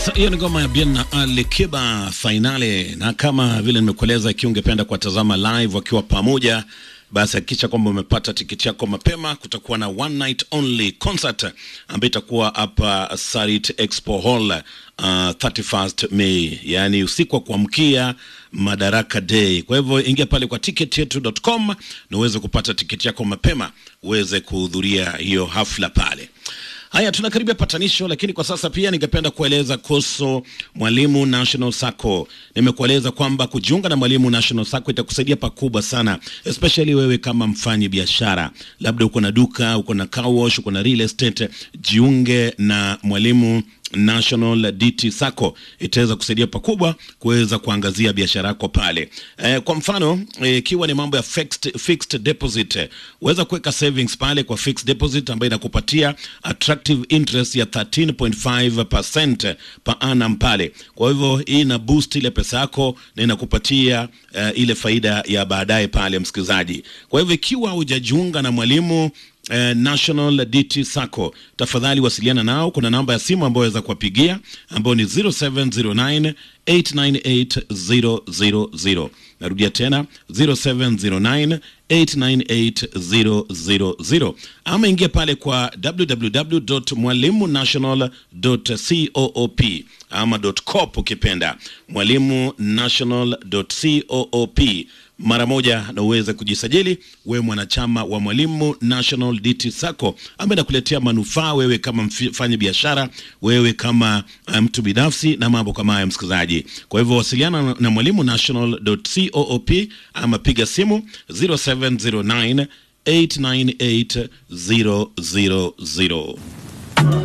Hiyo ni ngoma ya Bien na Ali Kiba Fainale, na kama vile nimekueleza, ikiwa ungependa kuwatazama live wakiwa pamoja, basi hakikisha kwamba umepata tiketi yako mapema. Kutakuwa na one night only concert ambayo itakuwa hapa Sarit Expo Hall uh, 31st May, yaani usiku wa kuamkia Madaraka Day. Kwa hivyo ingia pale kwa ticketyetu.com na uweze kupata tiketi yako mapema uweze kuhudhuria hiyo hafla pale. Haya, tunakaribia patanisho, lakini kwa sasa pia ningependa kueleza kuhusu Mwalimu National Sacco. Nimekueleza kwamba kujiunga na Mwalimu National Sacco itakusaidia pakubwa sana, especially wewe kama mfanyi biashara, labda uko na duka, uko na car wash, uko na real estate, jiunge na Mwalimu National DT Sacco itaweza kusaidia pakubwa kuweza kuangazia biashara yako pale. E, kwa mfano ikiwa e, ni mambo ya fixed, fixed deposit uweza kuweka savings pale kwa fixed deposit ambayo inakupatia attractive interest ya 13.5% per annum pale. Kwa hivyo hii ina boost ile pesa yako na inakupatia uh, ile faida ya baadaye pale, msikilizaji. Kwa hivyo ikiwa hujajiunga na Mwalimu Eh, National DT Sacco, tafadhali wasiliana nao. Kuna namba ya simu ambayo waweza kuwapigia ambayo ni 0709 898 Narudia tena 0709 898 ama ingia pale kwa www.mwalimunational.coop ama .coop ukipenda, mwalimu national.coop mara moja na uweze kujisajili wewe mwanachama wa Mwalimu National DT Sacco ambaye nakuletea manufaa wewe kama mfanya biashara, wewe kama mtu um, binafsi na mambo kama haya msikilizaji. Kwa hivyo wasiliana na Mwalimu National.coop ama piga simu 0709 898 000.